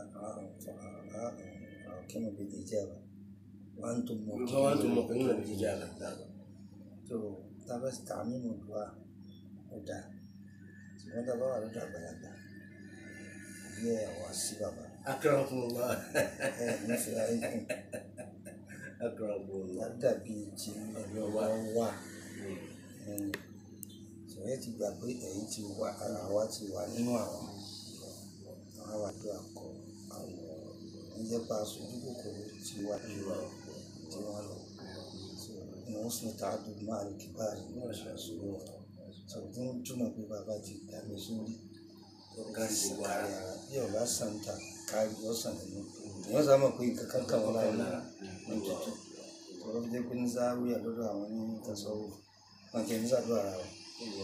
كما بالإجابة وأنتم وأنتم موقنون موقنون بالإجابة tó tábà sí tààmì mọ̀ tó wà ó dà ṣùgbọ́n tábà wà lọ́dọ̀ àgbàlagbà bí ẹ̀ wá sí bàbá أكرمكم الله ẹ̀ nífẹ̀ẹ́ ayé kùn أكرمكم الله dàbí ti ẹ̀rí ọwọ́ wà ṣòwò ti gbà pé ẹ̀yìn ti wà ara wa ti wà nínú àwọn àwọn wà tó àkọ àwọn níjẹ́pá aṣojú kòkòrò ti wà ju tí wọ́n lọ ní wọ́n sùn tá a dùn máa lè kíkọ́ àrí ní ọ̀ṣọ́ ìṣòro ṣòwò tó ń túmọ̀ pé bàbá ti dà mí sórí ká sàkárí ara bí ọ̀gá sàǹtà kárí ọ̀sán nínú ìyẹn sá mọ̀ pé nǹkan kan kàn wọ́n láyé náà ní tuntun ọ̀rọ̀ jẹ́ pé ní sáwíà lọ́dọ̀ àwọn ní tasọ́wọ́ wọn kì í sàdúrà ara wọn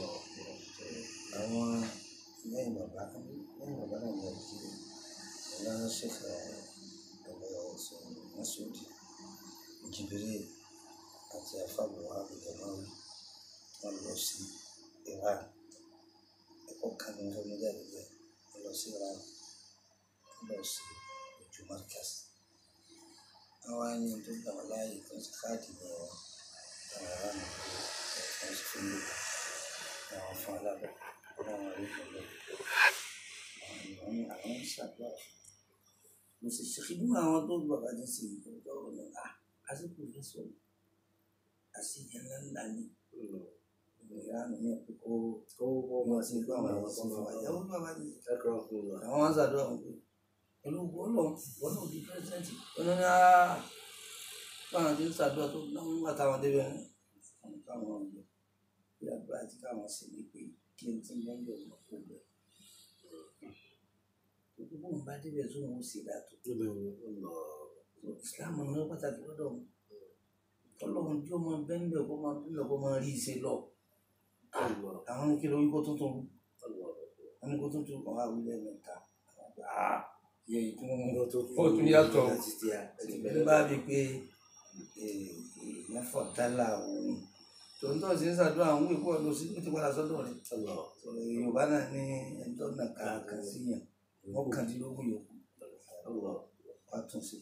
àwọn lẹ́yìn bàbá lẹ́yìn bàbá náà ní ọ̀dọ̀ ìlànà ṣèkà ọ̀gbẹ́ ọ̀sán mọ́sọ̀dì jìbìrì àti àfàbọ̀ àbùdàmáwì wọn lọ sí Iran ẹ̀kọ́ kan ní fẹ́ méjì àdúgbò wọn lọ sí Iran wọn lọ sí ojú Markaz àwọn ẹni tó gbà wọn láàyè tó ń ṣe káàdì ní wọn àwọn ará mi kò wọn sì fún mi àwọn fún alábẹ wọn wọn rí fún mi àwọn ìwọ̀n ní àwọn ń ṣàdúrà mo sì ṣe kí nínú àwọn tó gbà bá ní sí ìgbà ọ̀rọ̀ ní à àsìkò ìfẹ́ sọ̀rọ̀ àṣìyẹ ńlá ńlá ní ìyáàmì ní ẹ̀kọ́ kó kó kó wọn sí gbọ́ àwọn ẹ̀wọ̀n fún wa ìyàwó bàbá ní أكرمكم الله àwọn wọn ṣàdúrà wọn pé pẹ̀lú gbọ́dọ̀ wọn náà di pírẹsidẹ́ǹtì wọn ní á báwọn ti ń ṣàdúrà tó náà ń wà táwọn débẹ̀ ní wọn káwọn ọ̀gbẹ́ bí àdúrà tí káwọn sì ní pé kí n ti ń bẹ́ẹ̀ lọ kó bẹ̀. gbogbo bóun bá débẹ̀ tó wọn ó sì dàtò ìsìláàmù ní pàtàkì lọ́dọ̀ wọn ọlọ́run tí ó máa bẹ́ẹ̀ bẹ́ẹ̀ kó máa bẹ́ẹ̀ kó máa rí iṣẹ́ lọ àwọn ní kí lórí kó tuntun wọn ní kó tuntun kàn wá wílẹ̀ mẹ́ta àwọn àgbà á yẹ ìtún ó tún yàtọ̀ ní bá rí i pé mẹ́fọ̀ dálà òun tòótọ́ sí ń ṣàdúrà àwọn ìkó ọdún sí ní ti padà sọ́dọ̀ rẹ̀ yorùbá náà ní ẹjọ́ náà kàkàn sí yàn mọ́kàndínlógún yòókù wàá tún sí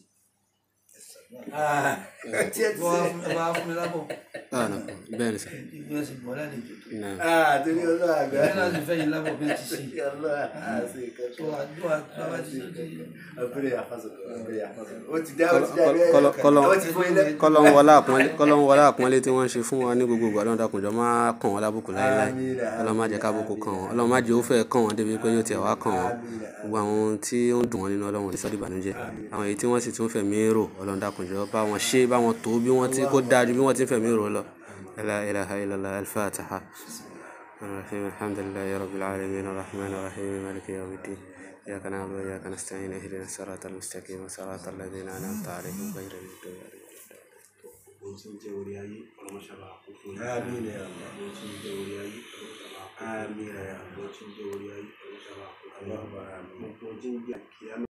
wọ́n á fún mi lábọ̀ Ah, no. Bẹ́ẹ̀ ni sà. ibi ẹ̀sìn bọ̀ lálejò tó Náà. Ah, torí ọlọ́run àgbà. ìyẹn náà ti fẹ́ yín lábọ̀ bí ẹ ti ṣe Ọlọ́run àti tó ìkẹ́kọ̀ọ́. àdúrà bàbá ti ṣe Ọ̀pẹ̀rẹ̀ àfàsọ̀kọ̀, ọ̀pẹ̀rẹ̀ àfàsọ̀kọ̀. Ó ti dá, ó ti dá bẹ́ẹ̀. Kọ́lọ́- kọ́lọ́- Ó ti fún ilé. kọ́lọ́n wọlé àpọ́nlé kọ́lọ́n wọlé àpọ́nlé tí wọ́n ṣe fún wa ní gbogbo ìgbà lọ́dọ̀ àkùnjọ máa kàn wọ́n lábùkù láéláé Àmín. ọlọ́run má jẹ́ kábùkù kàn wọ́n ọlọ́run má jẹ́ ó fẹ́ kàn wọ́n débi pé yóò tiẹ̀ wá kàn wọ́n gbogbo àwọn ohun tí ó ń dùn wọ́n nínú ọlọ́run ní sọ́dí ìbànújẹ́ àwọn èyí tí wọ́n sì tún fẹ̀mí rò ọlọ́run dàkùnjọ bá wọn ṣe bá wọn tó bí wọ́n ti kó dáa ju bí wọ́n ti ń fẹ̀mí rò lọ la ilaha illallah al-fatiha الرحيم الحمد لله رب العالمين الرحمن الرحيم مالك يوم الدين إياك نعبد وإياك نستعين اهدنا الصراط المستقيم صراط الذين أنعمت عليهم غير المغضوب عليهم ohun tí ń jẹ́ orí ayé ọlọ́mọṣàlá àkókò ní Àmín ya Allah. ohun tí ń jẹ́ orí ayé ọlọ́mọṣàlá àkókò Àmín ya Allah. ohun tí ń jẹ́ orí ayé ọlọ́mọṣàlá àkókò Allahumma àmín. gbogbo ohun tí ń jẹ́ àkíyámẹ́